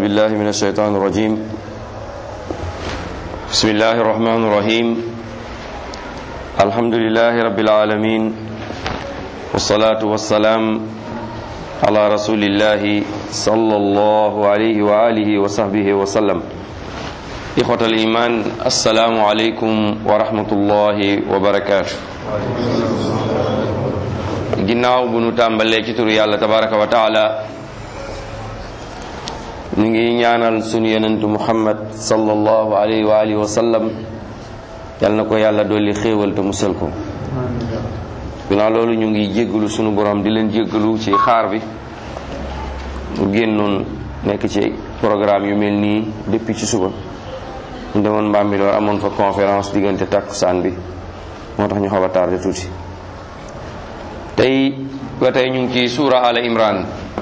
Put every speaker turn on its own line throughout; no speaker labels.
بالله من الشيطان الرجيم بسم الله الرحمن الرحيم الحمد لله رب العالمين والصلاة والسلام على رسول الله صلى الله عليه وآله وصحبه وسلم إخوة الإيمان السلام عليكم ورحمة الله وبركاته ginnaaw bu nu tàmbalee ci turu yàlla tabaraka wa taala ñu ngi ñaanal sunu yonentu muhammad sallallahu alayhi wa alihi wa sallam yal na ko yàlla dolli xéewal te musal ko ginnaaw loolu ñu ngi jéggalu sunu borom di leen jéggalu ci xaar bi mu génnoon nekk ci programme yu mel nii depuis ci suba ñu demoon Mbambilor amoon fa conférence diggante takkusaan bi moo tax ñu xaw a tardé tuuti tey ba tey ñu ngi ci suura ala imran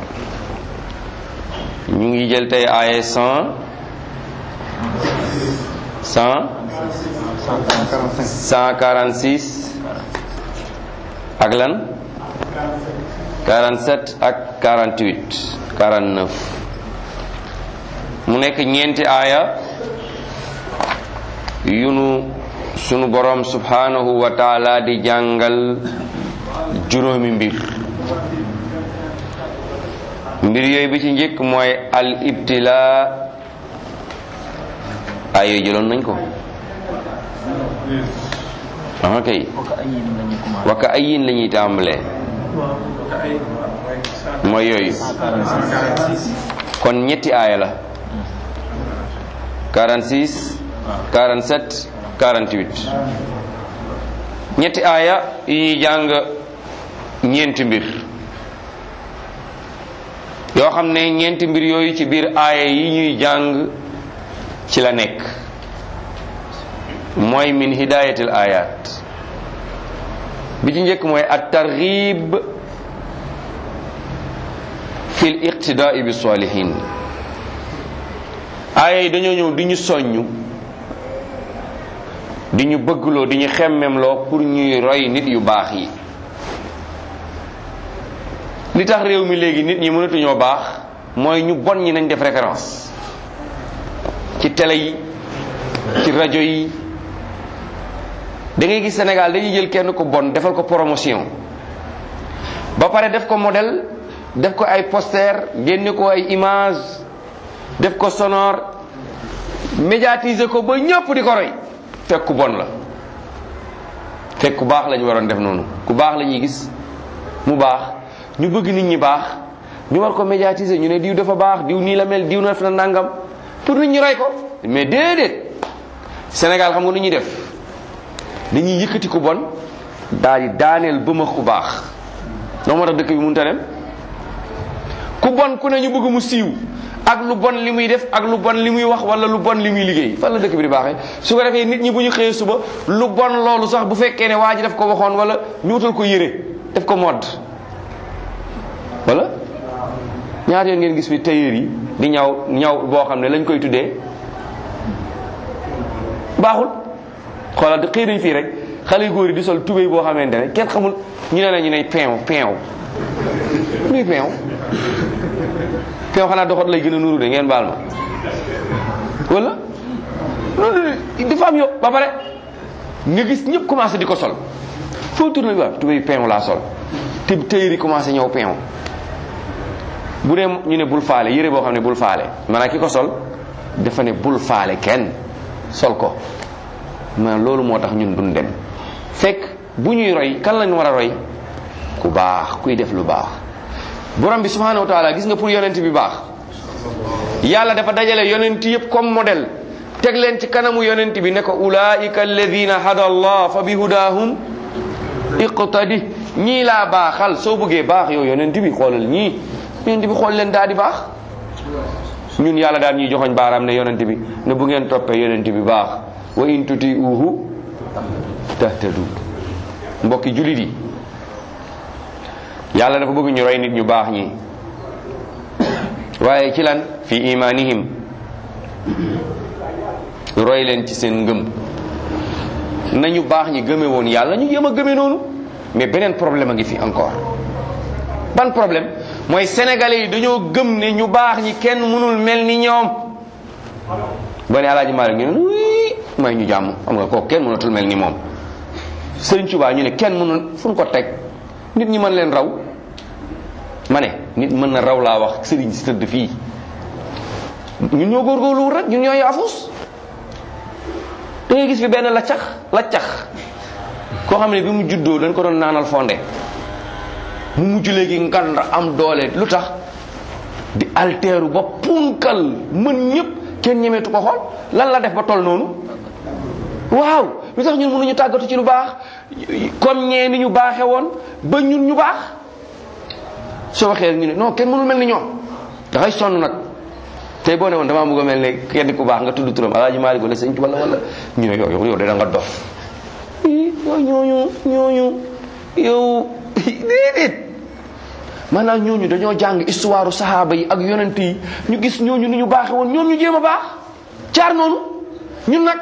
ñu ngi jël tey aaye cent cent cent quarante six ak lan quarante sept ak quarante huit quarante neuf mu nekk ñeenti aaya yunu sunu borom subhanahu wa taala di jàngal juróomi mbir mbir yooyu bi ci njëkk mooy al ibtila ay yooyu jëloon nañ ko ah kay waka ayin la ñuy tàmbalee mooy yooyu kon ñetti aaya la 46 47 48 ñetti aaya yi ñuy jàng ñeenti mbir yoo xam ne ñeenti mbir yooyu ci biir aaya yi ñuy jàng ci la nekk mooy min hidayatil ayat bi ci njëkk mooy at targhib fil iqtidaai bi salihin aaya yi dañoo ñëw di ñu soññ di ñu bëggloo di ñu xemmemloo pour ñuy roy nit yu baax yi li tax réew mi léegi nit ñi mënatuñoo baax mooy ñu bon ñi nañ def référence ci télé yi ci rajo yi da ngay gis Sénégal dañuy jël kenn ko bon defal ko promotion ba pare def ko modèle def ko ay poster génne ko ay image def ko sonore médiatiser ko ba ñëpp di ko roy fekk ku bon la fekk ku baax lañu waroon def noonu ku baax la ñuy gis mu baax ñu bëgg nit ñi baax ñu war ko médiatiser ñu ne diw dafa baax diw nii la mel diw na def na nangam pour nit ñi roy ko mais déedéet Sénégal xam nga nu ñuy def dañuy yëkkati ku bon daal di daaneel bëma ku baax noo moo tax dëkk bi mënut a dem ku bon ku ne ñu bëgg mu siiw ak lu bon li muy def ak lu bon li muy wax wala lu bon li muy liggéey fan la dëkk bi di baaxee su ko defee nit ñi bu ñu xëyee suba lu bon loolu sax bu fekkee ne waa ji daf ko waxoon wala ñu wutal ko yére def ko mode wala ñaata yoon ngeen gis fi tailleur yi di ñaw ñaw boo xam ne lañ koy tuddee baaxul xoolal xëy nañ fii rek xale yu góor yi di sol tubéy boo xamante ne kenn xamul ñu ne la ñu ne peew peew luy peew peew xanaa doxat lay gën a nuru de ngeen baal ma wala loolu dafa am yow ba pare nga gis ñëpp commencé di ko sol foo tourné bi waaw tubéy peew laa sol te tailleur yi commencé ñëw peew bu dee ñu ne bul faale yére boo xam ne bul faale maanaam ki ko sol dafa ne bul faale kenn sol ko maanaam loolu moo tax ñun duñ dem fekk bu ñuy roy kan lañ war a roy ku baax kuy def lu baax borom bi subhanahu wa taala gis nga pour yonent bi baax yàlla dafa dajale yonent yëpp comme modèle teg leen ci kanamu yonent bi ne ko ulaika alladina hada allah fa bi hudahum iqtadi ñii laa baaxal soo bëggee baax yow yonent bi xoolal ñii yonent bi xool leen daal di baax ñun yàlla daal ñuy joxoñ baaraam ne yonent bi ne bu ngeen toppee yonent bi baax wa in tuti uhu tahtadu mbokki julit yi yàlla dafa bëgg ñu roy nit ñu baax ñi waaye ci lan fi imanihim roy leen ci seen ngëm nañu baax ñi gëme woon yàlla ñu jéem a gëme noonu mais beneen problème a ngi fi encore ban problème mooy sénégalais yi dañoo gëm ne ñu baax ñi kenn mënul mel ni ñoom ba ne alaaji Maalik ñu ne wii may ñu jàmm xam nga kooku kenn mënatul mel ni moom Sëriñ Tuubaa ñu ne kenn mënul fu ñu ko teg nit ñi mën leen raw ma ne nit mën na raw laa wax sëriñ si tëdd fii ñun ñoo góorgóorluwul rek ñun ñoo yaafus da ngay gis fi benn laccax laccax koo xam ne bi mu juddoo dañ ko doon naanal fonde mu mujj léegi ngand am doole lu tax di alteeru ba punkal mën ñëpp kenn ñemeetu ko xool lan la def ba toll noonu waaw lu tax ñun mënuñu tàggatu ci lu baax comme ñee ni ñu baaxe woon ba ñun ñu baax soo waxee ñu ne non kenn mënul mel ni ñoom dafay sonn nag tey boo ne woon damaa bëgg a mel ne kenn ku baax nga tudd turam alaaji Maalik wala sëñ wala wala ñu ne yow yow de da nga dof yow ñooñu ñooñu yow déedéet maanaam ñooñu dañoo jàng histoire saxaaba yi ak yonent yi ñu gis ñooñu ni ñu baaxe woon ñoom ñu jéem a baax jaar noonu ñun nag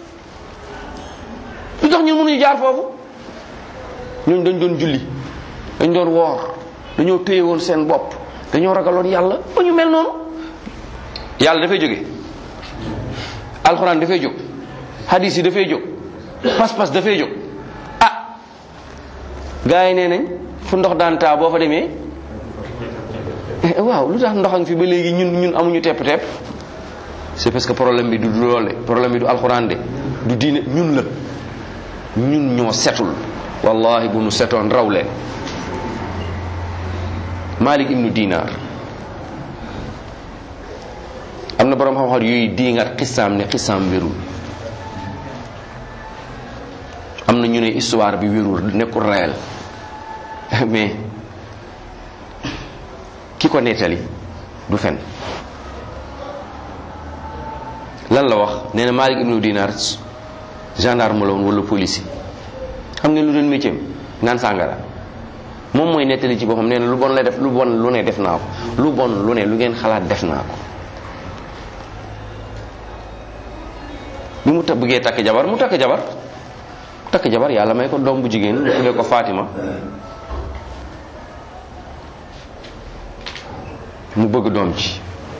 lu tax ñun mënuñu jaar foofu ñooñu dañ doon julli dañ doon woor dañoo téye woon seen bopp dañoo ragaloon yàlla ba ñu mel noonu yàlla dafay jóge alxuraan dafay jóg hadis yi dafay jóg pas-pas dafay jóg ah gars yi nee nañ fu ndox daan taa boo fa demee waaw lu tax ndox a ngi fi ba léegi ñun ñun amuñu tepp-tepp c'est parce que problème bi du loole problème bi du alxuraan de du diine ñun la ñun ñoo setul wallahi bu nu setoon raw leen Malik ibnu Dinar am na borom xam-xam yuy diingat xisaam ne xisaam wérul am na ñu ne histoire bi wérul nekkul réel mais ki ko nettali du fen lan la wax nee na Malik ibnu Dinar gendarme la woon wala police xam ngeen lu doon métier naan sàngara moom mooy nettali ci boppam nee na lu bon la def lu bon lu ne def naa ko lu bon lu ne lu ngeen xalaat def naa ko bi mu ta bëggee takk jabar mu takk jabar takk jabar yàlla may ko doom bu jigéen mu tuddee ko Fatima mu bëgg doom ci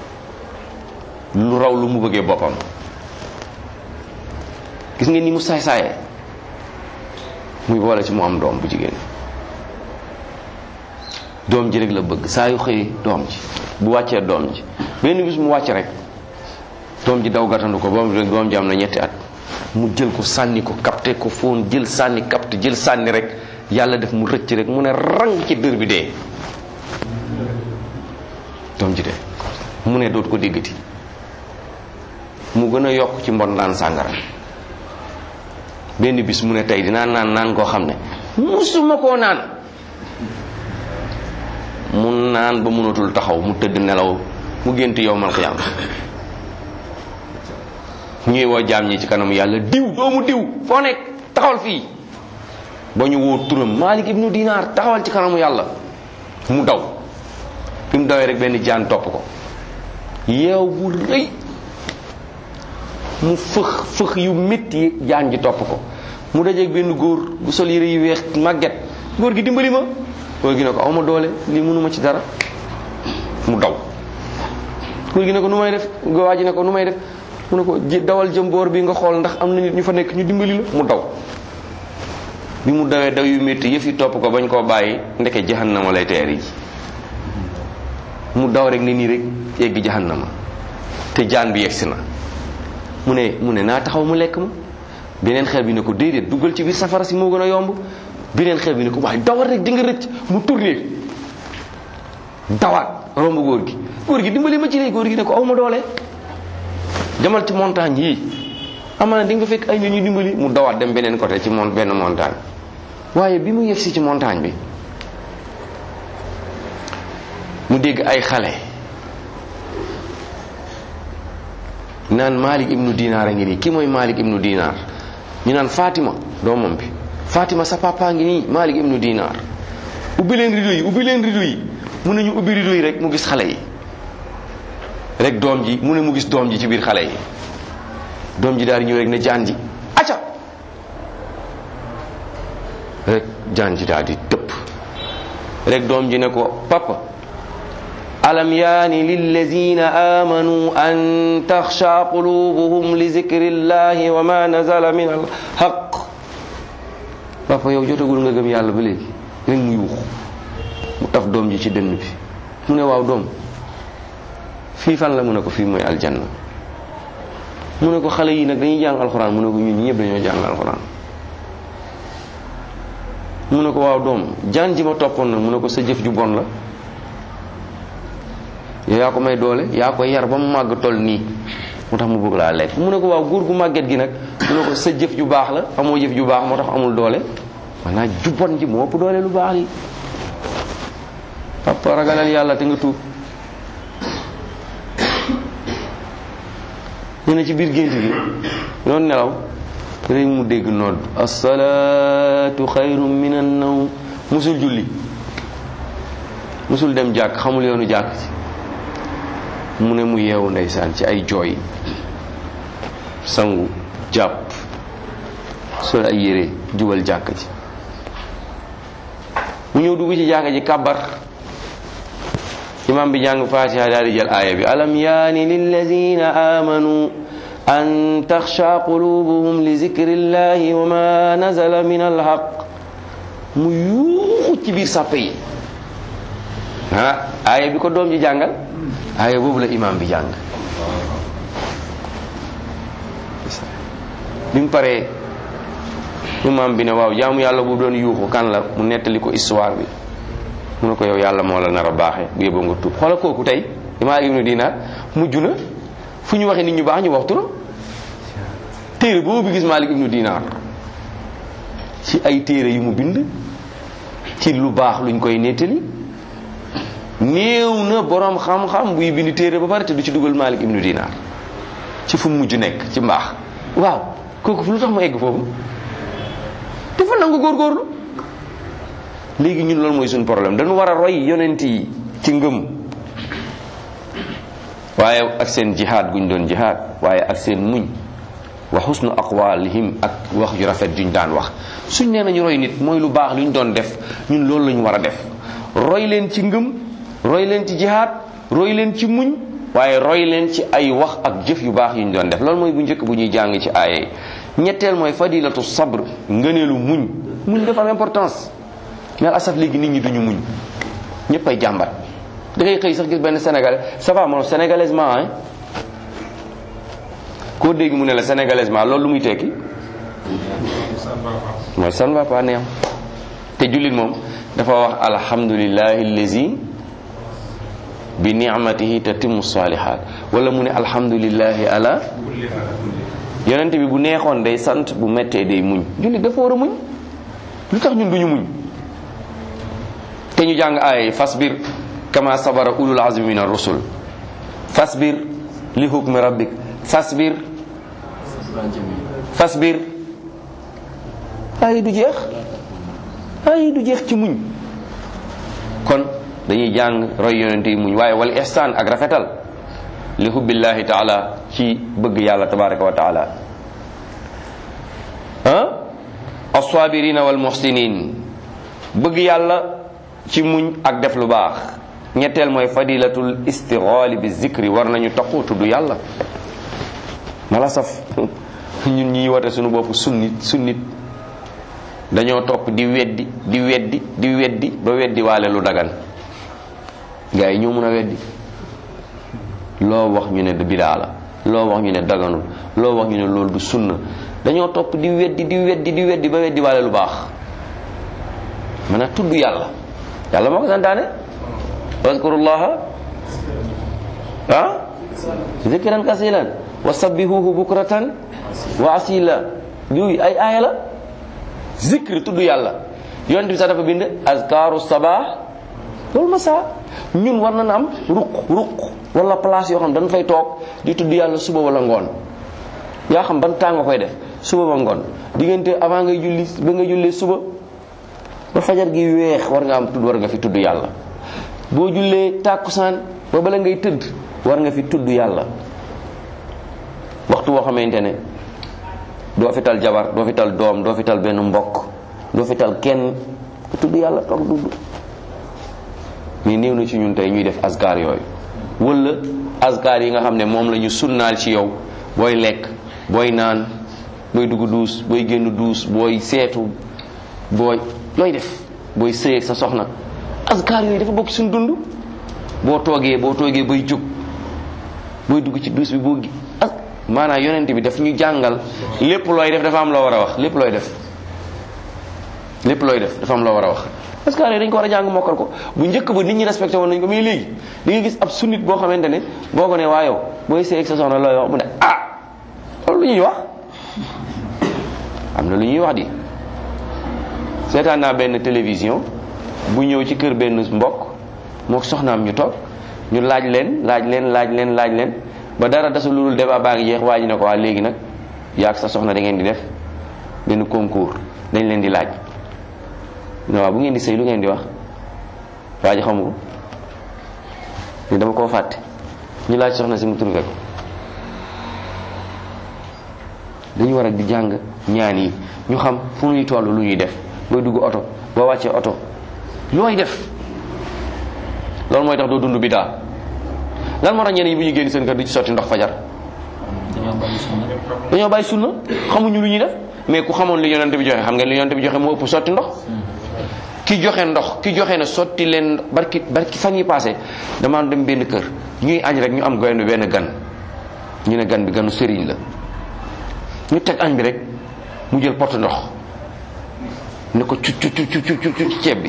lu raw lu mu bëggee boppam gis ngeen ni mu saay saaye muy boole ci mu am doom bu jigéen doom ji rek la bëgg saa yu xëy doom ji bu wàccee doom ji benn bis mu wàcc rek doom ji daw gàttandu ko boom rek doom ji am na ñetti at mu jël ko sànni ko capté ko foon jël sànni capté jël sànni rek yàlla def mu rëcc rek mu ne rang ci dër bi dee doom ji dee mu ne dootu ko déggati mu gën a yokk ci mbon naan sàngara benn bis mu ne tey dinaa naan naan koo xam ne musuma koo naan mu naan ba mënatul taxaw mu tëdd nelaw mu gént yow mal xiyaam ñuy woo jaam ñi ci kanam yàlla diw doomu diw foo nekk taxawal fii ba ñu woo turam Malik ibnu Dinar taxawal ci kanamu yàlla mu daw fi mu dawee rek benn jaan topp ko yeew bu rëy mu fëx fëx yu métti jaan ji topp ko mu dajeeg benn góor bu sol yére yu weex màgget góor gi dimbali ma góor gi ne ko awma doole lii mënuma ci dara mu daw góor gi ne ko nu may def waa ji ne ko nu may def mu ne ko ji dawal jëm boor bi nga xool ndax am na nit ñu fa nekk ñu dimbali la mu daw bi mu dawee daw yu métti yëf yi topp ko bañ koo bàyyi ndeke jahannama lay teer yi mu daw rek ne nii rek yegg jahannama te jaan bi yegsi na mu ne mu ne naa taxaw mu lekk ma beneen xel bi ne ko déedéet duggal ci biir safara si moo gën a yomb beneen xel bi ne ko waaye dawal rek di nga rëcc mu tourné dawaat romb góor gi góor gi dimbali ma ci lay góor gi ne ko aw ma doole demal ci montagne yii amaana di nga fekk ay nit ñu dimbali mu dawaat dem beneen côté ci mon benn montagne waaye bi mu yegsi ci montagne bi mu dégg ay xale naan Malik ibnu Dinar a ngi nii ki mooy Malik ibnu Dinar ñu naan Fatima doomam bi Fatima sa papa ngi nii Malik ibnu Dinar ubbi leen rido yi ubbi leen rido yi mu ne ñu ubbi rido yi rek mu gis xale yi rek doom ji mu ne mu gis doom ji ci biir xale yi doom ji daal di ñëw rek ne jaan ji acca rek jaan ji daal di tëpp rek doom ji ne ko papa alam yaani lillazina amanu an taxsha qulubuhum li zikrillahi wa ma nazala min alxaq papa yow jotagul nga gëm yàlla ba léegi rek mu yuux mu taf doom ji ci dënn bi mu ne waaw doom fii fan la mu ne ko fii mooy aljanna mu ne ko xale yi nag dañuy jàng alxuraan mu ne ko ñun ñëpp dañoo jàng alxuraan mu ne ko waaw doom jaan ji ma toppoon nag mu ne ko sa jëf ju bon la yow yaa ko may doole yaa ko yar ba mu màgg toll nii moo tax mu bëgg laa lekk mu ne ko waaw góor gu màgget gi nag mu ne ko sa jëf ju baax la amoo jëf ju baax moo tax amul doole maanaam ju bon ji moo ëpp doole lu baax li papa ragalal yàlla te nga tuub ñu ne ci biir gént gi doon nelaw rek mu dégg nodd asalaatu xayrum min an nawm musul julli musul dem jàkk xamul yoonu jàkk ci mu ne mu yeewu ndeysaan ci ay jooy sangu jàpp sol ay yére jubal jàkk ji mu ñëw dugg ci jàkk ji kàbbar imam bi jàng fatiha daal di jël aaya bi alam yaani lillazina amanu an taxsha qulubuhum li zikrillahi wa ma nazala min alhaq mu yuuxu ci biir sàppe yi ah aaya bi ko doom ji jàngal aaya boobu la imam bi jàng bi mu paree imam bi ne waaw jaamu yàlla bu doon yuuxu kan la mu nettali ko histoire bi mu ne ko yow yàlla moo la nar a baaxee bu yóbboo nga tuub xoola kooku tey imaam ibnu dinaar mujj na fu ñu waxee nit ñu baax ñu wax turam téere boobu gis Maalik ibnu dinaar ci ay téere yu mu bind ci lu baax luñ koy nettali néew na borom xam-xam buy bind téere ba pare te du ci dugal Maalik ibnu dinaar ci fu mu mujj nekk ci mbaax waaw kooku fu lu tax mu egg foofu dafa nangu góorgóorlu léegi ñun loolu mooy suñu problème dañu war a roy yonent yi ci ngëm waaye ak seen jihaad guñ doon jihaad waaye ak seen muñ wa xusnu aqwalihim ak wax ju rafet juñ daan wax suñ nee nañu roy nit mooy lu baax luñ doon def ñun loolu lañu war a def roy leen ci ngëm roy leen ci jihaad roy leen ci muñ waaye roy leen ci ay wax ak jëf yu baax yuñ doon def loolu mooy bu njëkk bu ñuy jàng ci aaye ñetteel mooy fadilatu sabr ngëneelu muñ muñ dafa am importance mais asaf léegi nit ñi duñu muñ ñëpp ay jàmbat da ngay xëy sax gis benn sénégalais ça va moom sénégalaisement hein koo dégg mu ne la sénégalaisement loolu lu muy tekki mooy ça ne va pas neex te jullit moom dafa wax alhamdulillahi allazi bi ni'matihi tatimmu salihat wala mu ne alhamdulillahi ala yonent bi bu neexoon day sant bu mettee day muñ jullit dafa war a muñ lu tax ñun duñu muñ te ñu jàng aaya yi fasbir kama sabara ulul azmi min ar-rusul fasbir li hukmi rabbik fasbir fasbir aaya du jeex aaya du jeex ci muñ kon dañuy jàng roy yonente yi muñ waaye wal ihsaan ak rafetal li hubbillahi taala ci bëgg yàlla tabaraka wa taala ah as-sabirina wal muhsinin bëgg yàlla ci muñ ak def lu baax ñetteel mooy fadilatul istighali bi zikri war nañu taqu tudd yàlla mala saf ñun ñuy wate suñu bopp sunnit sunnit dañoo topp di weddi di weddi di weddi ba weddi waale lu dagan gaa yi ñoo mun a weddi loo wax ñu ne du bidaa la loo wax ñu ne daganul loo wax ñu ne loolu du sunna dañoo topp di weddi di weddi di weddi ba weddi waale lu baax mën a tudd yàlla yàlla moo ko santaane wazkurullaha ah zikran kasiran wa sabbihuhu bukratan wa asila yooyu ay aaya la zikr tudd yàlla yonent bi sax dafa bind azkaru sabah wal masa ñun war nañ am ruq ruq wala place yoo xam dañ fay toog di tudd yàlla suba wala ngoon yaa xam ban temps nga koy def suba ba ngoon diggante avant ngay julli ba nga jullee suba ba fajar gi weex war nga am tudd war nga fi tudd yàlla boo jullee tàkkusaan ba bala ngay tëdd war nga fi tudd yàlla waxtu woo xamante ne doo fi tal jabar doo fi tal doom doo fi tal benn mbokk doo fi tal kenn ku tudd yàlla toog dudd mais néew na ci ñun tey ñuy def asgar yooyu wala asgar yi nga xam ne moom la ñu sunnaal ci yow booy lekk booy naan booy dugg duus booy génn duus booy seetu booy looy def booy sëyeeg sa soxna asgar yooyu dafa bokk suñu dund boo toogee boo toogee bay jóg booy dugg ci duus bi boo gi as maanaam yonent bi daf ñu jàngal lépp looy def dafa am loo war a wax lépp looy def lépp looy def dafa am loo war a wax parce que yooyu dañ ko war a jàng mokkal ko bu njëkk ba nit ñi respecté woon nañ ko mais léegi di nga gis ab sunnit boo xamante ne boo ko ne waa yow booy sëy ak sa soxna looy wax mu ne ah loolu lu ñuy wax am na lu ñuy wax di seetaan naa benn télévision bu ñëw ci kër benn mbokk moo soxnaam ñu toog ñu laaj leen laaj leen laaj leen laaj leen ba dara desul lu dul débat baa ngi jeex waa ji ne ko waa léegi nag yaag sa soxna da ngeen di def benn concours dañ leen di laaj ne waaw bu ngeen di sëy lu ngeen di wax waa ji xamu ko ni dama koo fàtte ñu laaj soxna si mu trouvé ko dañu war a di jàng ñaan yi ñu xam fu ñuy toll lu ñuy def booy dugg oto boo wàccee oto looy def loolu mooy tax doo dund bidaa lan moo tax ñeneen ñi bu ñu génn seen kër di ci sotti ndox fajar dañoo bàyyi sunna xamuñu lu ñuy def mais ku xamoon li yonent bi joxe xam ngeen li yonent bi joxe moo ëpp sotti ndox ki joxe ndox ki joxe na sotti leen barki barki fan yi passé dama dem benn kër ñuy añ rek ñu am goyen benn gan ñu ne gan bi ganu sëriñ la ñu teg añ bi rek mu jël pot ndox ne ko cuc cuc cuc cuc cuc ci ceeb bi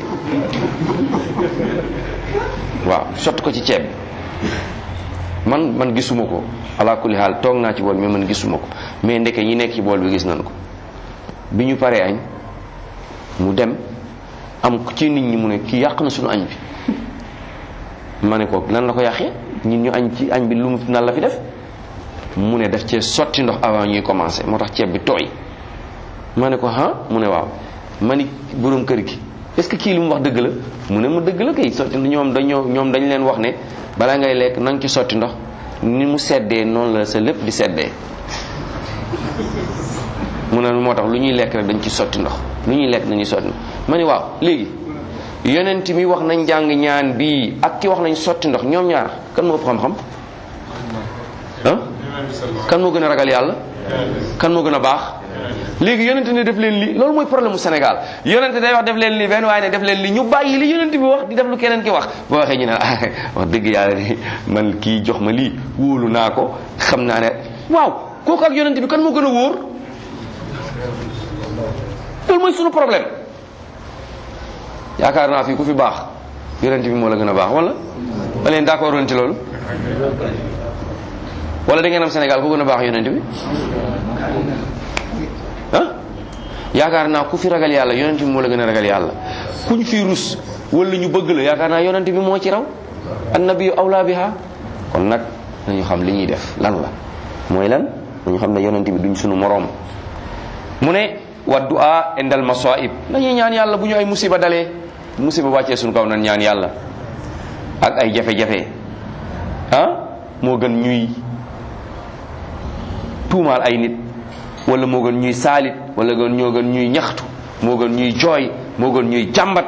waaw sotti ko ci ceeb bi man man gisuma ko ala kulli xaal toog naa ci bool mais man gisuma ko mais ndeke ñi nekk ci bool bi gis nañ ko bi ñu paree añ mu dem am ci nit ñi mu ne kii yàq na suñu añ bi ma ne ko lan la ko yàqee ñun ñu añ ci añ bi lu mu nan la fi def mu ne daf cee sotti ndox avant ñuy commencé moo tax ceeb bi tooy ma ne ko ah mu ne waaw ma ni borom kër gi est-ce que kii li mu wax dëgg la mu ne mu dëgg la kay sotti ñoom dañoo ñoom dañ leen wax ne balaa ngay lekk na nga ci sotti ndox ni mu seddee noonu la sa lépp di seddee mu ne moo tax lu ñuy lekk rek dañ ci sotti ndox lu ñuy lekk dañuy sotti ndox ma ni waaw léegi yonent mi wax nañ jàng ñaan bii ak ki wax nañ sotti ndox ñoom ñaar kan moo ëpp xam-xam ah kan moo gën a ragal yàlla kan moo gën a baax léegi yonent ne def leen li loolu mooy problème mu Sénégal yonent day wax def leen li benn waaye ne def leen li ñu bàyyi li yonent bi wax di def lu keneen ki wax boo waxee ñu ne wax dëgg yàlla de man kii jox ma lii wóolu naa ko xam naa ne waaw kooku ak yonent bi kan moo gën a wóor loolu mooy sunu problème yaakaar naa fii ku fi baax yonent bi moo la gën a baax wala ba leen d'accord woon ci loolu wala da ngeen am Sénégal ku gën a baax yonent bi ah yaakaar naa ku fi ragal yàlla yonent bi moo la gën a ragal yàlla kuñ fi rus wala ñu bëgg la yaakaar naa yonent bi moo ci raw annabiyu awla biha kon nag nañu xam li ñuy def lan la mooy lan nañu xam ne yonent bi duñ sunu moroom mu ne wa du'a indal masaib nañuy ñaan yàlla bu ñu ay musiba dalee musiba wàccee suñu kaw nan ñaan yàlla ak ay jafe-jafe ah moo gën ñuy tuumaal ay nit wala moo gën ñuy saalit wala gën ñoo gën ñuy ñaxtu moo gën ñuy jooy moo gën ñuy jàmbat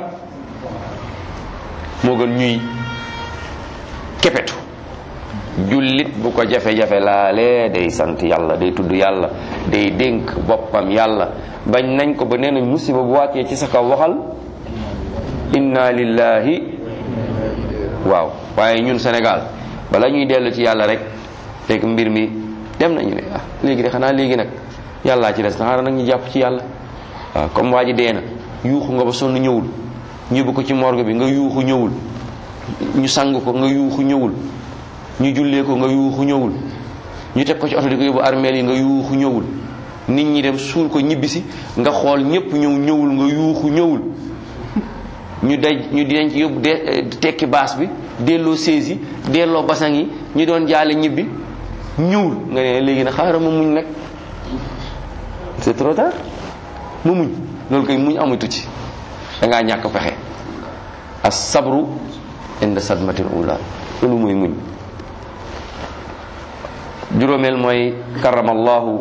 moo gën ñuy kepetu jullit bu ko jafe-jafe laalee day sant yàlla day tudd yàlla day dénk boppam yàlla bañ nañ ko ba nee nañ musiba bu wàccee ci sa kaw waxal inna lillahi waaw waaye ñun Sénégal bala ñuy dellu ci yàlla rek fekk mbir mi dem nañu ne ah léegi de xanaa léegi nag yàllaa ci des na xaaral nag ñu jàpp ci yàlla waaw comme waa ji dee na yuuxu nga ba sonn ñëwul ñëbbu ko ci morgue bi nga yuuxu ñëwul ñu sang ko nga yuuxu ñëwul ñu jullee ko nga yuuxu ñëwul ñu teg ko ci oto di ko yóbbu armeel yi nga yuuxu ñëwul nit ñi dem suul ko ñibbisi nga xool ñëpp ñëw ñëwul nga yuuxu ñëwul ñu daj ñu dinañ ci yóbbu de tekki baas bi delloo sées yi delloo basang yi ñu doon jaale ñibbi ñëwul nga ne léegi nag xaaral ma muñ nag c'est trop tard ma muñ loolu koy muñ amatu ci da ngaa ñàkk pexe as sabru inda sadmatil ula loolu mooy muñ juróomeel mooy karamallahu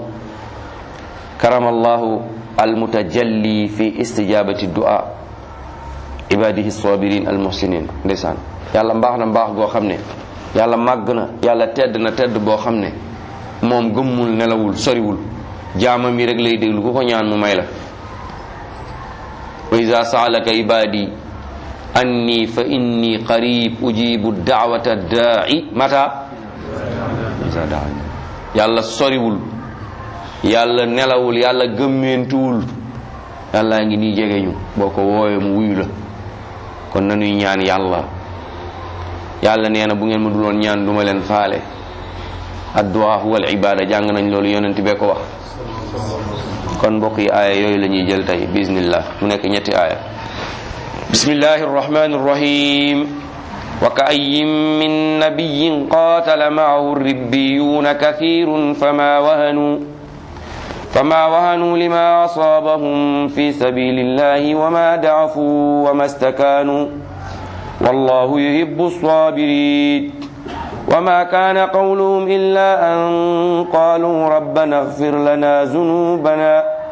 karamallahu almutajalli fi istijabati du'a ibadihi sabirin al muhsinin ndeysaan yàlla mbaax na mbaax goo xam ne yàlla màgg na yàlla tedd na tedd boo xam ne moom gëmmul nelawul soriwul jaamam yi rek lay déglu ku ko ñaan mu may la wa ida saalaka ibadi anni fa inni qarib ujibu daawata daai mata ida daani yàlla soriwul yàlla nelawul yàlla gëmmeentuwul yàlla ngi nii jege ñu boo ko woowee mu wuyu la kon nanuy ñaan yàlla yàlla nee na bu ngeen ma duloon ñaan duma leen faale addu'a huwa al ibada jàng nañ loolu yonent bee ko wax kon mbokk yi aaya yooyu la ñuy jël tey bismillah mu nekk ñetti aaya bismillahi arrahmani arrahim wa ka ayyin min nabiyyin qatala ma'ahu ribbiyuna kathirun fama wahanu فما وهنوا لما أصابهم في سبيل الله وما ضعفوا وما استكانوا والله يحب الصابرين وما كان قولهم إلا أن قالوا ربنا اغفر لنا ذنوبنا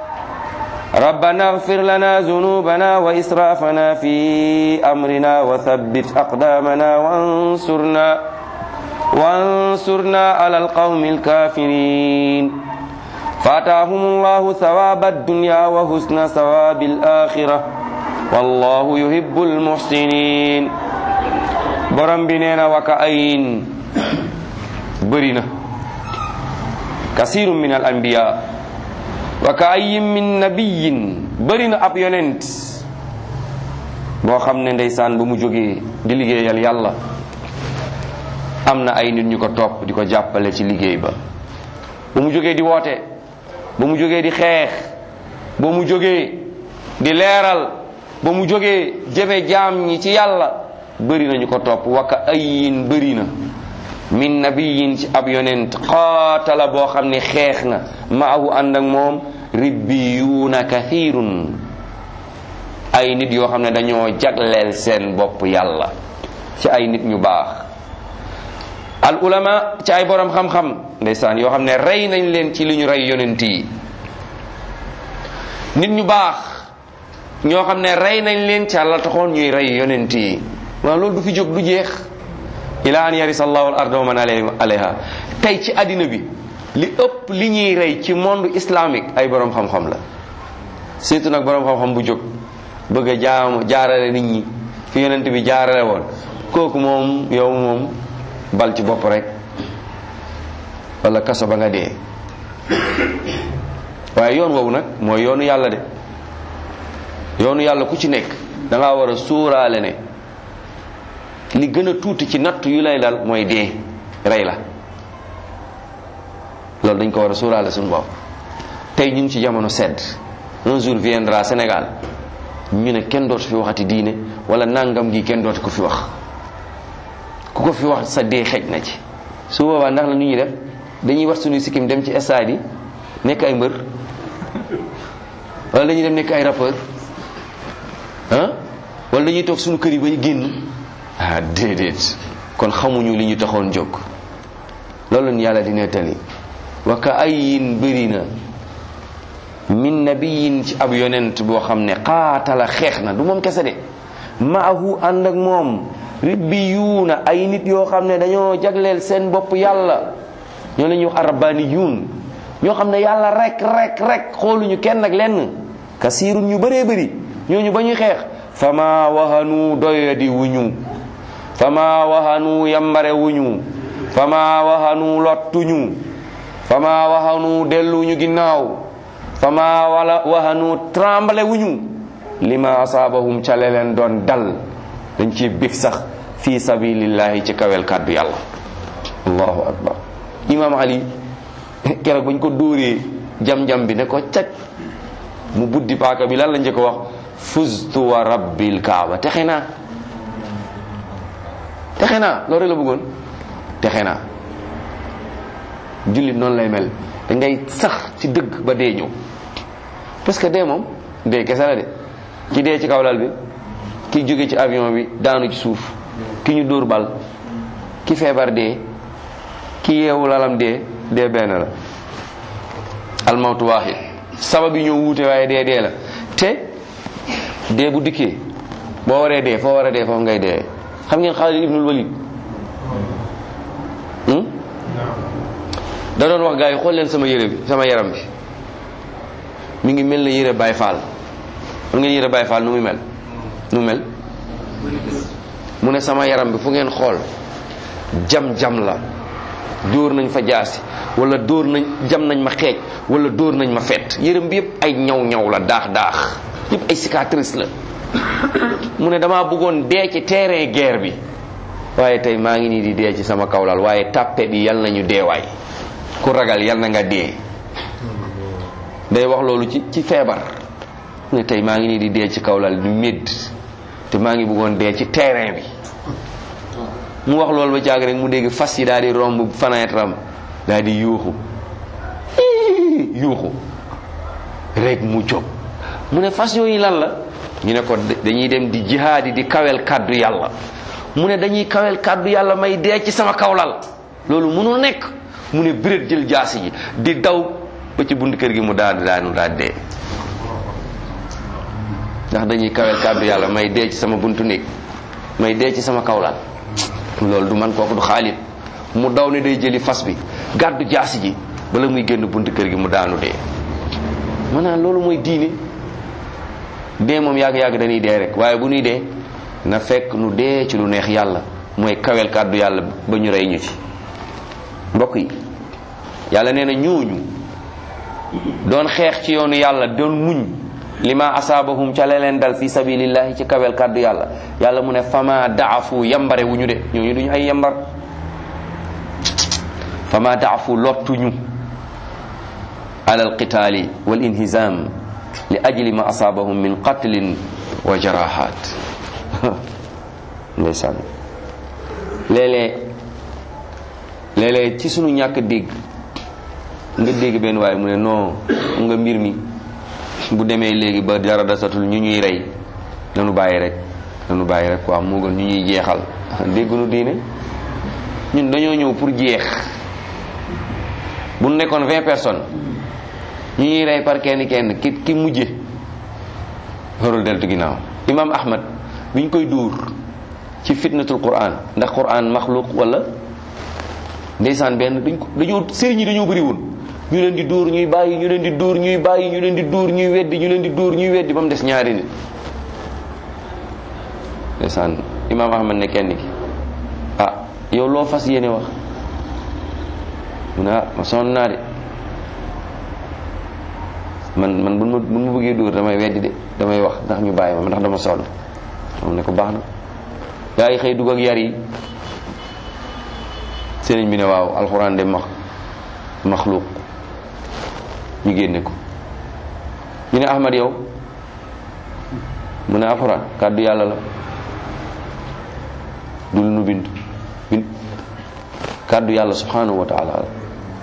ربنا اغفر لنا ذنوبنا وإسرافنا في أمرنا وثبت أقدامنا وانصرنا وانصرنا على القوم الكافرين فاتاهم الله ثواب الدنيا وحسن ثواب الآخرة والله يحب المحسنين borom bi nee na waka ayin bëri na kasirun min al anbiya waka ayin min nabiyin bëri na ab yonent boo xam ne ndeysaan ba mu jógee di liggéeyal yàlla am na ay nit ñu ko topp di ko jàppale ci liggéey ba ba mu jógee di woote ba mu jógee di xeex ba mu jógee di leeral ba mu jógee jëme jaam ñi ci yàlla bëri na ñu ko topp waka ayin bëri na min nabiyin ci ab yonent qaatala boo xam ne xeex na maahu ànd ak moom ribbiyuuna kathirun ay nit yoo xam ne dañoo jagleel seen bopp yàlla ci ay nit ñu baax al ulama ci ay borom xam-xam ndeysaan yoo xam ne rey nañ leen ci li ñu rey yonent yi nit ñu baax ñoo xam ne rey nañ leen ci àlla taxoon ñuy rey yonent yi waaw loolu du fi jóg du jeex ila an yarisa allahu al arda wa man alayha tey ci àddina bi li ëpp li ñuy rey ci monde islamique ay borom xam-xam la surtout nag borom xam-xam bu jóg bëgg a jaamu jaarale nit ñi fi yonent bi jaarale woon kooku moom yow moom bal ci bopp rek wala kaso ba nga dee waaye yoon woowu nag mooy yoonu yàlla de yoonu yàlla ku ci nekk da ngaa war a sóoraale ne li gën a tuuti ci natt yu lay dal mooy dee rey la loolu dañ ko war a sóoraale suñu bopp tey ñu ngi ci jamono sedd un jour viendra Sénégal ñu ne kenn dootu fi waxati diine wala nangam gi kenn dootu ko fi wax ku ko fi wax sa dee xej na ci su boobaa ndax la nu ñuy def dañuy wax suñuy sikkim dem ci stade yi nekk ay mbër wala dañuy dem nekk ay rappeur ah wala dañuy toog suñu kër yi ba ñu génn ah déedéet kon xamuñu li ñu taxoon jóg loolu ñu yàlla di nettali wa ka ayin bëri na min nabiyin ci ab yonent boo xam ne qaatala xeex na du moom kese de maahu ànd ak moom ribbiyuuna ay nit yoo xam ne dañoo jagleel seen bopp yàlla ñoo la ñuy wax arabbaniyuun ñoo xam ne yàlla rek rek rek xooluñu kenn ak lenn kasiirun ñu bëree bëri ñooñu ba ñuy xeex fama wahanu doyadi wuñu fama wahanu yambare wuñu fama wahanu lottuñu fama wahanu delluñu ginnaaw fama wala wahanu tremble wuñu lima asaabahum ca le leen doon dal dañ ci bég sax fi sabilillahi ci kawel kàddu yàlla allahu akbar imam ali keroog bañ ko dóoree jam-jam bi ne ko caj mu buddi paaka bi lan la njëkk wax fuztu wa rabbil kaaba texe naa texe naa loolu la bëggoon texe naa jullit noonu lay mel da ngay sax ci dëgg ba dee ñëw parce que dee moom dee kese la de ki dee ci kaw lal bi ki jóge ci avion bi daanu ci suuf ki ñu dóor bal ki feebar dee ki yeewu lalam dee dee benn la almawtu waaxid sabab yi ñoo wuute waaye dee dee la te dee bu dikkee boo waree dee foo war a dee foofu ngay dee xam ngeen Xaalid ibnul Walid da doon wax gars yi xool leen sama yére bi sama yaram bi mi ngi mel ne yére Baay Faal xam ngeen yére Baay Faal nu muy mel nu mu mel mu ne sama yaram bi fu ngeen xool jam-jam la dóor nañ fa jaasi wala dóor nañ jam nañ ma xeej wala dóor nañ ma fett yërëm bi yëpp ay ñaw-ñaw la daax daax yëpp ay cicatrice la mu ne damaa bëggoon dee ci terrain guerre bi waaye tey maa ngi nii di dee ci sama kawlal waaye tàppet yi yal nañu deewaay ku ragal yal na nga dee day wax loolu ci ci feebar mu ne tey maa ngi nii di dee ci kawlal di médd te maa ngi bëggoon dee ci terrain bi mu wax loolu ba caag rek mu dégg fas yi daal di romb fenêtre am daal di yuuxu yuuxu rek mu jóg mu ne fas yooyu lan la ñu ne ko dañuy dem di jihaadi di kawel kàddu yàlla mu ne dañuy kawel kàddu yàlla may dee ci sama kawlal loolu mënul nekk mu ne biret jël jaasi ji di daw ba ci bunt kër gi mu daal daanu daal dee ndax dañuy kawel kàddu yàlla may dee ci sama buntu néeg may dee ci sama kawlal loolu du man kooku du xaalit mu daw ne day jëli fas bi gàddu jaasi ji bala muy génn buntu kër gi mu daanu dee maanaam loolu mooy diine dee moom yàgg-yàgg dañuy dee rek waaye bu ñuy dee na fekk nu dee ci lu neex yàlla mooy kawel kàddu yàlla ba ñu rey ñu ci mbokk yi yàlla nee na ñooñu doon xeex ci yoonu yàlla doon muñ lima asaabahum ca la leen dal fi sabilillahi ci kawel kàddu yàlla yàlla mu ne fama daafu yambare wu ñu de ñooñu duñu ay yambar fama daafu lottuñu ala alqitaali wal inhizam li ajli ma asaabahum min qatlin wa jarahat ndeysaan léeg-léeg léeg-léeg ci sunu ñàkk dégg nga dégg benn waaye mu ne non nga mbir mi bu demee léegi ba dara dasatul ñu ñuy rey nanu bàyyi rek nanu bàyyi rek quoi moo gën ñu ñuy jeexal déggunu diine ñun dañoo ñëw pour jeex bu nekkoon vingt personnes ñu ñuy rey par kenn kenn ki ki mujje warul deltu ginnaaw imam ahmad bi ñu koy duur ci fitnatul quran ndax quran maxluq wala ndeysaan benn dañ ko dañoo sëriñ yi dañoo bëri woon ñu leen di dóor ñuy bàyyi ñu leen di dóor ñuy bàyyi ñu leen di dóor ñuy weddi ñu leen di dóor ñuy weddi ba mu des ñaari nit ndeysaan imaam ahmad ne kenn ki ah yow loo fas yéene wax mu ne ah ma sonn naa de man man bu ma bu ma bëggee dóor damay weddi de damay wax ndax ñu bàyyi ma ndax dama sonn moom ne ko baax na gaa yi xëy dugg ak yar yi sëriñ bi ne waaw alxuraan de max maxluuq ñu génne ko ñu ne ahmad yow mu ne alxuraan kàddu yàlla la du lu nu bind bind kàddu yàlla subhanahu wa taala la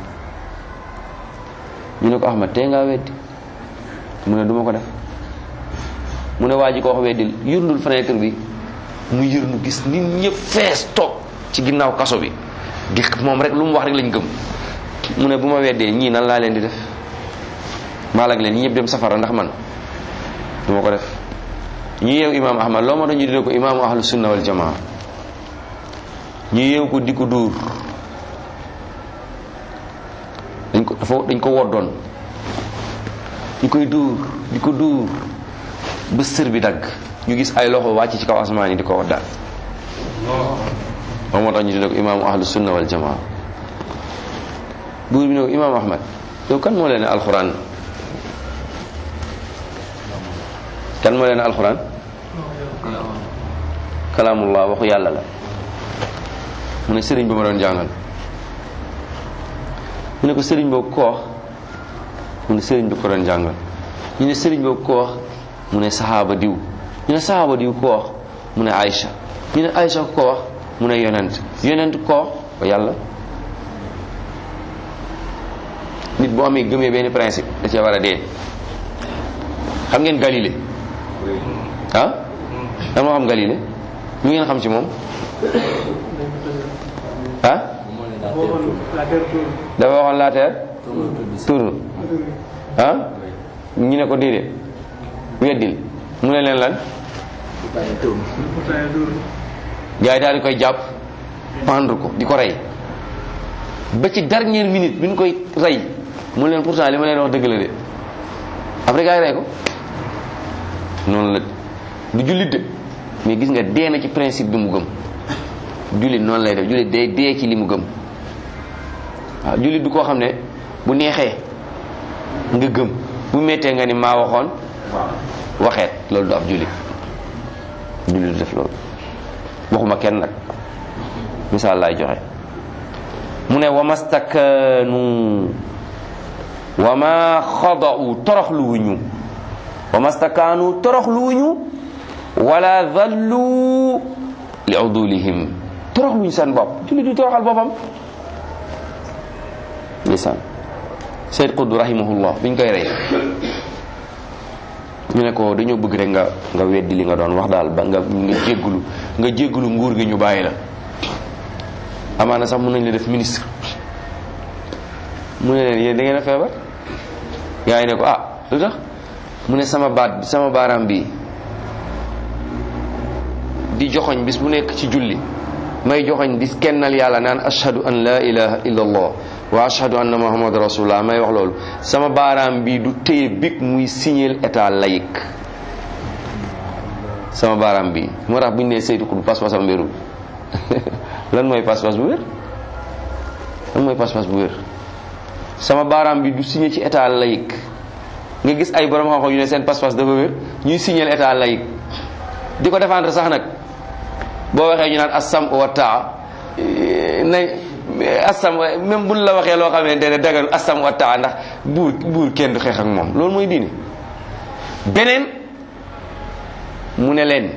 ñu ne ko ahmad tey ngaa weddi mu ne duma ko def mu ne waa ji ko wax weddil yërndul fenêtre bi mu yërnu gis nit ñëpp fees toog ci ginnaaw kaso bi di moom rek lu mu wax rek lañ gëm mu ne bu ma weddee ñii nan laa leen di def maalag leen ñi ñëpp dem safara ndax man du ma ko def ñu yeew imaam ahmad loo ma tax ñu dina ko imaamu ahlu sunna wal jamaa ñu yeew ko di ko dóor dañ ko dafa dañ ko woddoon ñu koy dóor di ko dóor ba sër bi dagg ñu gis ay loxo wàcc ci kaw asamaan yi di ko waddaal moom moo tax ñu dina ko imaamu ahlu sunna wal jamaa buur bi ne ko imaam ahmad yow kan moo leen ne alxuraan kan moo leen ne alxuraan kalaamullah waxu yàlla la mu ne sëriñ ba ma doon jàngal mu ne ko sëriñ boobu ko wax mu ne sëriñ bi ko doon jàngal ñu ne sëriñ boobu ko wax mu ne saxaaba diw ñu ne saxaaba diw ko wax mu ne Aïcha ñu ne Aïcha ko wax mu ne yonent yonent ko wax ko yàlla nit boo amee gëmee benn principe da cee war a dee xam ngeen Galilée ah dama xam Galilée lu ngeen xam ci moom ah dafa waxoon la terre tourne ah ñu ne ko déedéet weddil mu ne leen lan gars yi daal di koy jàpp pendre ko di ko rey ba ci dernière minute bi ñu koy rey mu leen pourtant li ma leen wax dëgg la de après gars yi rey ko noonu la du jullit de mais gis nga dee na ci principe bi mu gëm jullit noonu lay def jullit day dee ci li mu gëm waaw jullit du koo xam ne bu neexee nga gëm bu méttee nga ni maa waxoon waxeet loolu du ab jullit jullit du def loolu waxuma kenn nag misaal laay joxe mu ne wa mastakanu wa ma xada'u toroxluwuñu wa mastakanu toroxluwuñu wala dhallu li udulihim toroxluñu seen bopp jullit du toroxal boppam lisaan Seyd Qutb rahimahullah biñ koy rey ñu ne ko dañoo bëgg rek nga nga weddi li nga doon wax daal ba nga nga jéggulu nga jéggulu nguur gi ñu bàyyi la amaana sax mën nañ la def ministre mu ne leen yéen da ngeen a feebar gaa yi ne ko ah lu tax mu ne sama baat bi sama baaraam bi di joxoñ bis bu nekk ci julli may joxoñ di kennal yàlla naan ashhadu an la ilaha illa allah wa ashhadu anna muhammad rasulullah may wax loolu sama baaraam bi du téye big muy signeel état laïque sama baaraam bi moo tax bu ñu nee saytu ko du pas-pasam wérul lan mooy pas-pas bu wér lan mooy pas-pas bu wér sama baaraam bi du signé ci état laïque nga gis ay borom xam-xam yu ne seen pas-pas dafa wér ñuy signeel état laïque di ko défendre sax nag boo waxee ñu naan assam wa taa nañ assam même buñ la waxee loo xamante ne dagan assam wa taa ndax buur buur kenn du xeex ak moom loolu mooy diine beneen mu ne leen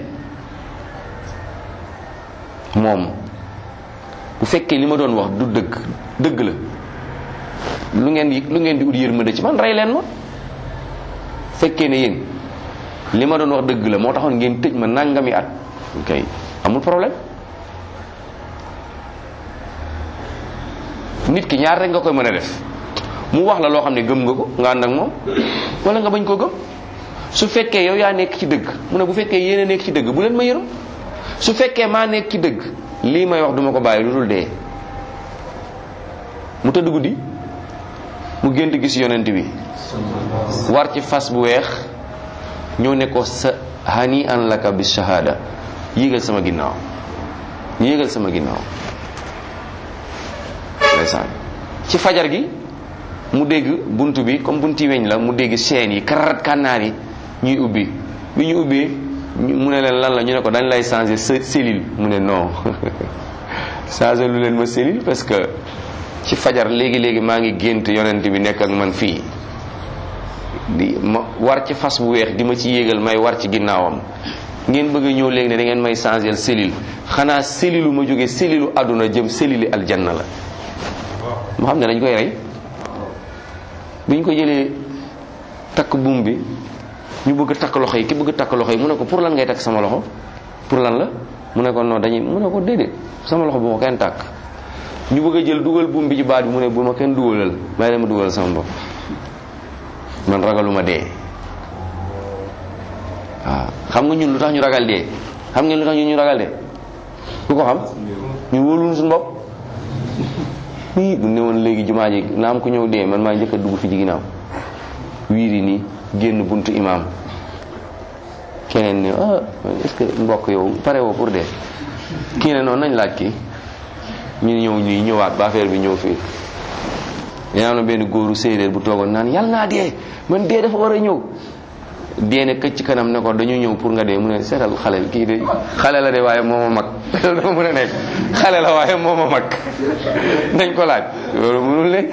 moom bu fekkee li ma doon wax du dëgg dëgg la lu ngeen di lu ngeen di ut yërmande ci man rey leen ma fekkee ne yéen li ma doon wax dëgg la moo taxoon ngeen tëj ma nangami at ok amul problème nit ki ñaar rek nga koy mën a def mu wax la loo xam ne gëm nga ko nga ànd ak moom wala nga bañ koo gëm su fekkee yow yaa nekk ci dëgg mu ne bu fekkee yéen a nekk ci dëgg bu leen ma yërëm su fekkee maa nekk ci dëgg lii may wax duma ko bàyyi lu dul dee mu tëdd guddi mu gént gis yonent bi war ci fas bu weex ñëw ne ko sa hani an laka bi shahada yéegal sama ginnaaw yéegal sama ginnaaw ndeysaan ci fajar gi mu dégg bunt bi comme bunti weñ la mu dégg seen yi karat kànnaar yi ñuy ubbi bi ñu ubbee mu ne leen lan la ñu ne ko dañ lay changer sa cellule mu ne non changer lu leen ma cellule parce que ci fajar léegi léegi maa ngi gént yonent bi nekk ak man fii di ma war ci fas bu weex di ma ci yéegal may war ci ginnaawam ngeen bëgg a ñëw léegi ne da ngeen may changer cellule xanaa cellule ma jóge cellule àdduna jëm cellule aljanna la mu xam ne dañ koy rey bi ñu ko jëlee takk buum bi ñu bëgg a takk loxo yi ki bëgg a takk loxo yi mu ne ko pour lan ngay takk sama loxo pour lan la mu ne ko non dañuy mu ne ko déedéet sama loxo bu ma kenn takk ñu bëgg a jël dugal buum bi ci baat bi mu ne bu ma kenn dugalal may dama dugalal sama bopp man ragaluma dee waaw xam nga ñun lu tax ñu ragal dee xam ngeen lu tax ñun ñu ragal dee ku ko xam ñu wóoluñu suñu bopp nii bu ne woon léegi jumaa ji na am ku ñëw dee man maa njëkk a dugg fi ci ginnaaw wiiri nii génn buntu imaam keneen ne ah est-ce que mbokk yow pare woo pour dee kii ne noonu nañ laaj kii ñu ñëw ñuy ñëwaat ba affaire bi ñëw fii yaa na benn góoru séeréer bu toogoon naan yàlla naa dee man dee dafa war a ñëw dee ne këcc kanam ne ko dañu ñëw pour nga dee mu ne seetal xale bi kii de xale la de waaye moo ma mag loolu dafa mën a nekk xale la waaye moo ma mag nañ ko laaj loolu mënul nekk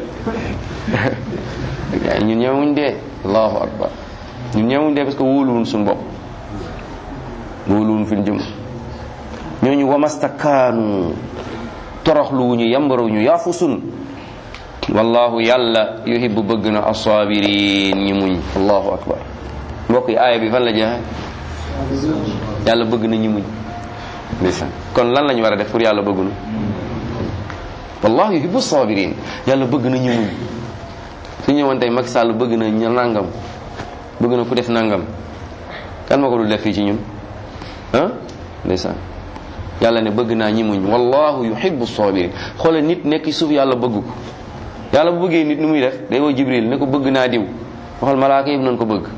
ñun ñëwuñ dee allahu akbar ñun ñëwuñ dee parce que wóoluwuñ suñu bopp wóoluwuñ fi ñu jëm ñooñu wamastakaanu toroxluwuñu yambaruñu yaafusun wallahu yàlla yuhibbu bëgg na asaabirin ñi muñ allahu akbar mbokk yi aaya bi fan la jeexe yàlla bëgg na ñi muñ ndeysaan kon lan lañu war a def pour yàlla bëggunu wallahu yuhibbu sabirin yàlla bëgg na ñi muñ su ñëwoon tey Macky Sall bëgg na ñu nangam bëgg na ku def nangam kan ma ko dul def fii ci ñun ndeysaan yàlla ne bëgg naa ñi muñ wallahu yuhibbu sabirin xoolal nit nekk ci suuf yàlla bëgg ko yàlla bu bëggee nit nu muy def day woo jibril ne ko bëgg naa diw waxal malaaka yëpp nañ ko bëgg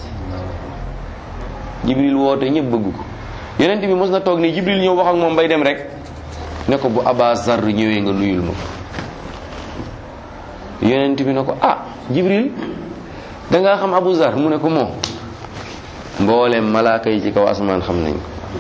jibril woote ñëpp bëgg ko yonent bi mos na toog ne jibril ñëw wax ak moom bay dem rek ne ko bu aba zar ñëwee nga nuyul ma ko yonent bi ne ko ah jibril da ngaa xam abu zar mu ne ko moo mboolem malaaka yi ci kaw asamaan xam nañ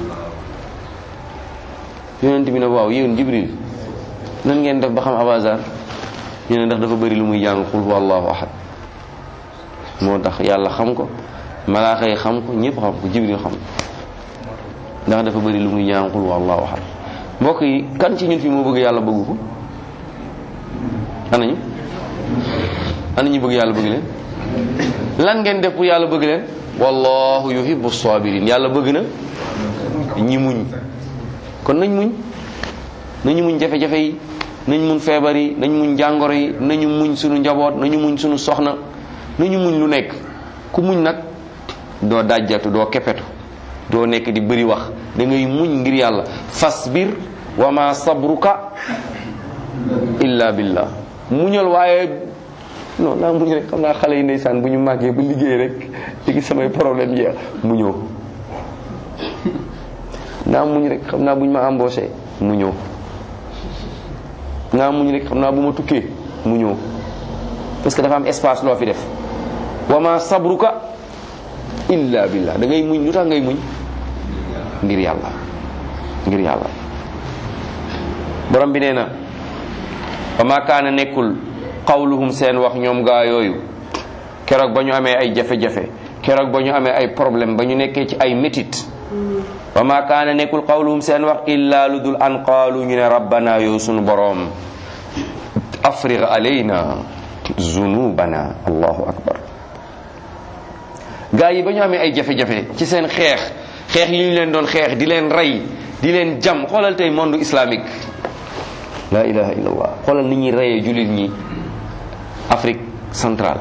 ko yonent bi ne waaw yéen jibril nan ngeen def ba xam abu zar ñu ne ndax dafa bëri lu muy jàng xul huwa allahu ahad moo tax yàlla xam ko malaaka yi xam ko ñëpp xam ko jibril xam ko ndax dafa bëri lu muy jàng xul huwa allahu ahad mbokk yi kan ci ñun fi moo bëgg yàlla bëgg ko anañu ana ñu bëgg yàlla bëgg leen lan ngeen def pour yàlla bëgg leen wallahu yuhibbu sabirin yàlla bëgg na ñi muñ kon nañ muñ nañu muñ jafe-jafe yi nañ muñ feebar yi nañ muñ jàngoro yi nañu muñ suñu njaboot nañu muñ suñu soxna nañu muñ lu nekk ku muñ nag doo dajjatu doo kepetu doo nekk di bëri wax da ngay muñ ngir yàlla fasbir wa ma sabruka illa billah muñal waaye non naa muñ rek xam naa xale yi ndeysaan bu ñu màggee ba liggéey rek léegi samay problème jeex mu ñëw naa muñ rek xam naa bu ñu ma embauché mu ñëw naa muñ rek xam naa bu ma tukkee mu ñëw parce que dafa am espace loo fi def wa ma sabruka illa billah da ngay muñ lu tax ngay muñ ngir yàlla ngir yàlla borom bi nee na wa ma kaana nekkul qawluhum seen wax ñoom gaa yooyu keroog ba ñu amee ay jafe-jafe keroog ba ñu amee ay problème ba ñu nekkee ci ay métit wa ma kaana nekkul qawluhum seen wax illa lu dul an qaalu ñu ne rabbana yow sunu boroom afriq alayna zunubana allahu akbar gaa yi ba ñu amee ay jafe-jafe ci seen xeex xeex yi ñu leen doon xeex di leen rey di leen jam xoolal tey monde islamique la ilaha illallah xoolal ni ñuy reyee jullit ñi Afrique centrale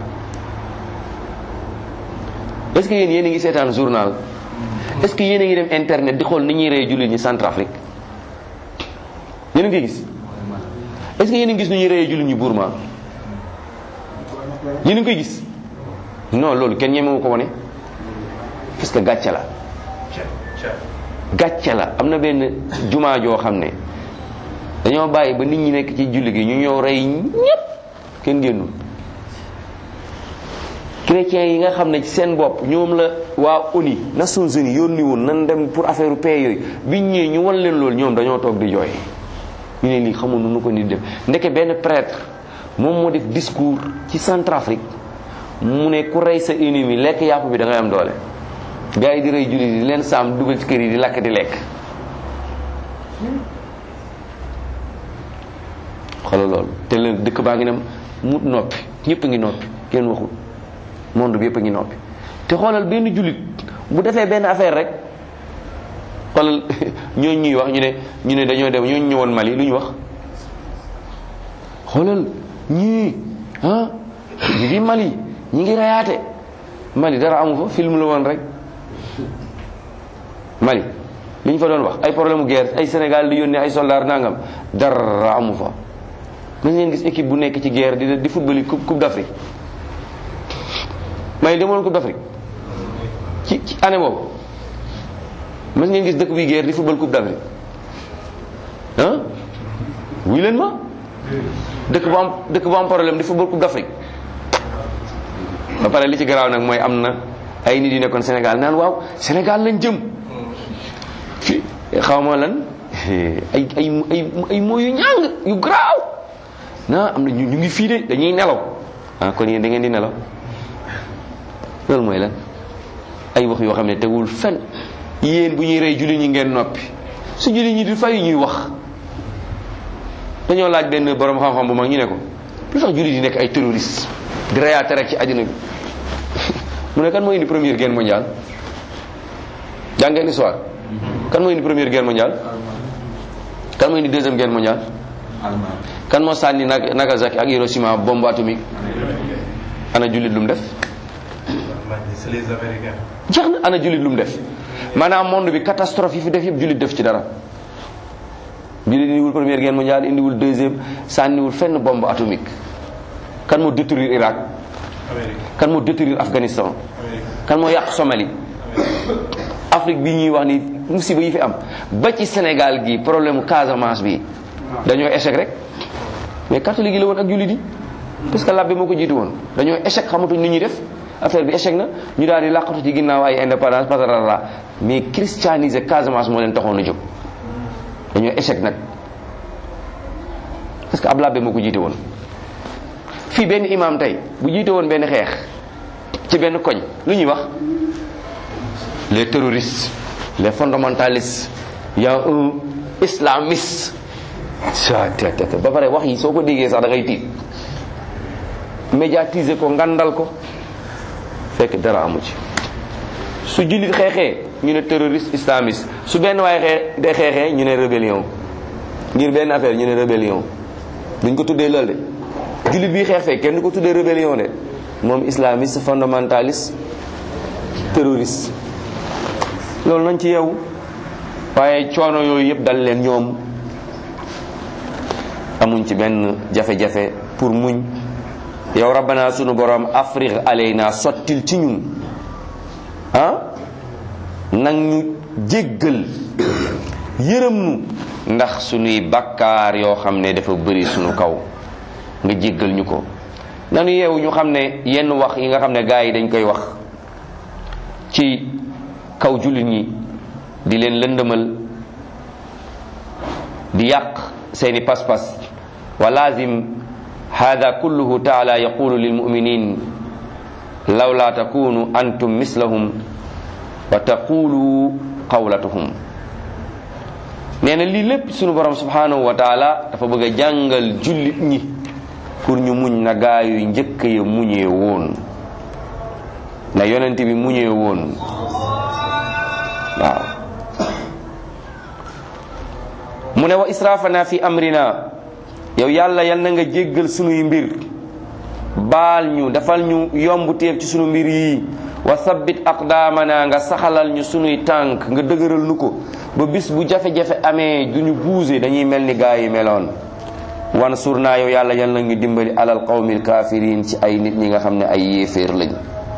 est-ce que yéen yéen a ngi seetaan journal est-ce que yéen a ngi dem internet di xool ni ñuy reyee jullit ñi Centrafrique yéen a ngi gis est-ce que yéen a ngi gis ni ñuy reyee jullit ñi Burma yéen a ngi koy gis non loolu kenn ñemewu ko wane parce que gàcce la gàcce la am na benn jumaa joo xam ne dañoo bàyyi ba nit ñi nekk ci julli gi ñu ñëw rey ñépp kenn génnul chrétiens yi nga xam ne ci seen bopp ñoom la waa ONU Nations Unies yónni woon nan dem pour affaire paix yooyu biñ ñëwee ñu wan leen loolu ñoom dañoo toog di jooy ñu ne lii xamul nu ko nit def ndeke benn prêtre moom moo def discours ci Centrafrique mu ne ku rey sa ennemi lekk yàpp bi da ngay am doole gars yi di rey jullit di leen saam dugal ci kër yi di lakk di lekk xoolal loolu te leen dëkk baa ngi ne mu noppi ñëpp a ngi noppi kenn waxul monde bi yëpp a ngi noppi te xoolal benn jullit bu defee benn affaire rek xoolal ñooñu ñuy wax ñu ne ñu ne dañoo dem ñooñu ñëwoon Mali lu ñu wax xoolal ñii ah ñu ngi Mali ñi ngi reyaate Mali dara amu fa film la woon rek Mali li ñu fa doon wax ay problème mu guerre ay Sénégal di yónnee ay soldats nangam dara amu fa nañ leen gis équipe bu nekk ci guerre di di football yi coupe coupe d'Afrique Mali demoon coupe d'Afrique ci ci année boobu mas ngeen gis dëkk bi guerre di football coupe d'Afrique ah wuy leen ma dëkk bu am dëkk bu am problème di football coupe d'Afrique ba pare li ci garaaw nag mooy am na ay nit yu nekkoon Sénégal naan waaw Sénégal lañ jëm fi xaw ma lan ay ay ay ay mooy yu ñàng yu garaaw naa am na ñu ñu ngi fii de dañuy nelaw ah kon yéen da ngeen di nelaw loolu mooy lan ay wax yoo xam ne tegul fen yéen bu ñuy rey jullit ñi ngeen noppi su jullit ñi di fay ñuy wax dañoo laaj benn borom xam-xam bu mag ñu ne ko lu tax jullit yi nekk ay terroriste di reyaate rek ci àddina bi mu ne kan moo indi première guerre mondiale jàngeen histoire kan moo indi première guerre mondiale kan moo indi deuxième guerre mondiale kan moo sànni Nag- Nagasaki ak Hiroshima bombe atomique ana jullit lu mu def
c'est les Américains.
jeex na ana jullit lu mu def maanaam monde bi catastrophe yi fi def yëpp jullit def ci dara jullit indiwul première guerre mondiale indiwul deuxième sànniwul fenn bombe atomique kan moo détruire Irak kan moo détruire Afghanistan kan moo yàq Somalie Afrique bi ñuy wax ni musiba yi fi am ba ci Sénégal gi problème mu Casamance bi dañoo échec rek mais catholique yi la woon ak jullit yi parce que labbe moo ko jiitu woon dañoo échec xamatuñ ni ñuy def affaire bi échec na ñu daal di làqatu ci ginnaaw ay indépendance patarara mais christianiser Casamance moo leen taxoon a jóg dañoo échec nag parce que ab labbe moo ko jiite woon fii benn imam tey bu jiite woon benn xeex ci benn koñ lu ñuy wax les terroristes les fondamentalistes y a un islamiste sa te te ba pare wax yi soo ko déggee sax da ngay tiit médiatiser ko ngandal ko fekk dara amu ci su jullit xeexee ñu ne terroriste islamiste su benn waaye xee de xeexee ñu ne rébellion ngir benn affaire ñu ne rébellion duñ ko tuddee loolu de jullit bi xeex fee kenn du ko tuddee rébellion de moom islamiste fondamentaliste terroriste loolu nañ ci yeewu waaye coono yooyu yëpp dal leen ñoom amuñ ci benn jafe-jafe pour muñ yow rabbana sunu borom afrique alayna sottil ci ñun ah nag ñu jéggal yërëm nu ndax sunuy bakkaar yoo xam ne dafa bëri sunu kaw nga jéggal ñu ko nanu yeewu ñu xam ne yenn wax yi nga xam ne gars yi dañ koy wax ci kaw jullit ñi di leen lëndëmal di yàq seeni pas-pas wa lazim hada kulluhu taala yaqulu lilmuminin lawla takunu antum mislahum wa taqulu qawlatuhum nee na lii lépp sunu borom subhanahu wa taala dafa bëgg a jàngal jullit ñi pour ñu muñ na gaayu njëkk ya muñee woon na yonent bi muñee woon waaw mu ne wa israfana fi amrina yow yàlla yal na nga jéggal sunuy mbir baal ñu defal ñu yomb teef ci sunu mbir yi wa sabbit aqdaamana nga saxalal ñu sunuy tànk nga dëgëral nu ko ba bis bu jafe-jafe amee du ñu buuse dañuy mel ni gaa yi meloon wan sur naa yow yàlla yal na ñu dimbali alal qawmil kaafiriin ci ay nit ñi nga xam ne ay yéeféer lañ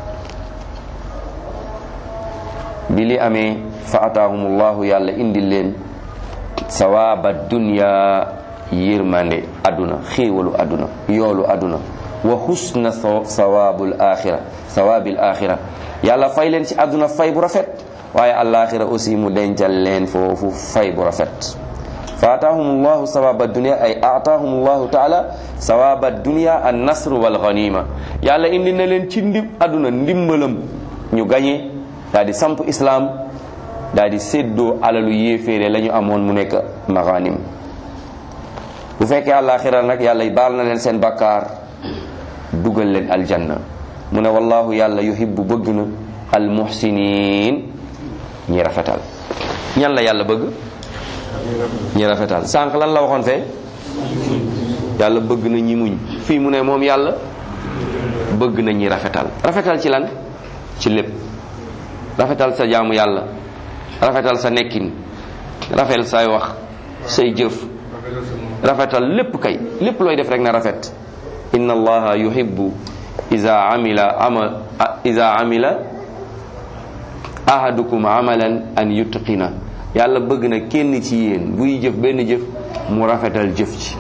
bi li amee fa ataahumullahu yàlla indil leen sawaaba dunya yërmande aduna xéewalu aduna yoolu aduna wa husna sawaabul axira sawaabil axira yàlla fay leen ci aduna fay bu rafet waaye alaxira aussi mu dencal leen foofu fay bu rafet fa ataahum llahu sawaaba dunia ay ataahum llahu taala sawaaba dunia an nasr wal ganima yàlla indi na leen ci ndim aduna ndimbalam ñu gañe daal di samp islam daal di séddoo alalu yéeféere la ñu amoon mu nekk maganim bu fekkee àllaaxira nag yàlla baal na leen seen bakkaar dugal leen aljanna mu ne wallahu yàlla yuhibbu bëgg na almuhsinin ñi rafetal ñan la yàlla bëgg ñi rafetal sànq lan la waxoon fee yàlla bëgg na ñi muñ fii mu ne moom yàlla bëgg na ñi rafetal rafetal ci lan ci lépp rafetal sa jaamu yàlla rafetal sa nekkin rafetal say wax say jëf rafetal lépp kay lépp looy def rek na rafet inna allaha yuhibbu iza amila ama iza amila ahadukum amalan an yutqina yàlla bëgg na kenn ci yéen buy jëf benn jëf mu rafetal jëf ci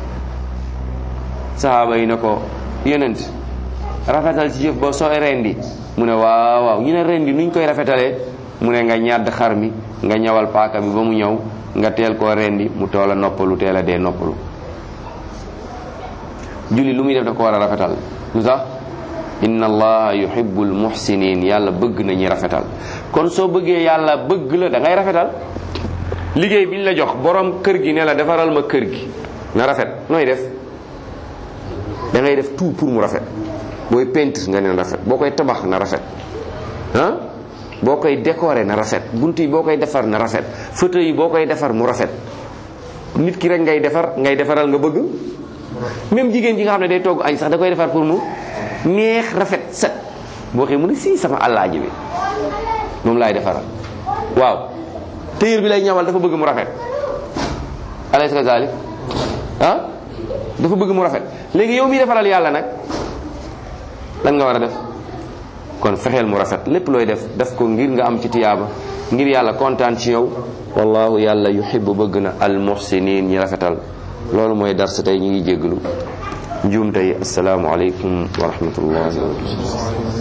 sahaaba yi ne ko yonent rafetal ci jëf ba sooy rendi mu ne waaw waaw ñu ne rendi nuñ koy rafetalee mu ne nga ñàdd xar mi nga ñawal paaka bi ba mu ñëw nga teel koo rendi mu toola noppalu teel a dee noppalu julli lu muy def da ko war a rafetal lu tax inna allaha yuhibbul muhsinin yàlla bëgg na ñi rafetal kon soo bëggee yàlla bëgg la da ngay rafetal liggéey bi ñu la jox borom kër gi ne la defaral ma kër gi na rafet nooy def da ngay def tout pour mu rafet booy peintre nga ne na rafet boo koy tabax na rafet ah boo koy décorer na rafet bunt yi boo koy defar na rafet fauteuil yi boo koy defar mu rafet nit ki rek ngay defar ngay defaral nga bëgg même jigéen ji nga xam ne day togg añ sax da koy defar pour mu neex rafet set boo xee mu ne si sama àllaaji bi moom laay defaral waaw téyër bi lay ñawal dafa bëgg mu rafet alaysa kazalik ah dafa bëgg mu rafet léegi yow mi defaral yàlla nag lan nga war a def kon fexeel mu rafet lépp looy def def ko ngir nga am ci tiyaaba ngir yàlla kontaan ci yow wallahu yàlla yuhibbu bëgg na al muhsinin ñi rafetal loolu mooy darsa tey ñu ngi jégglu njuum tey asalaamu aleykum wa rahmatullahi wa barakatuh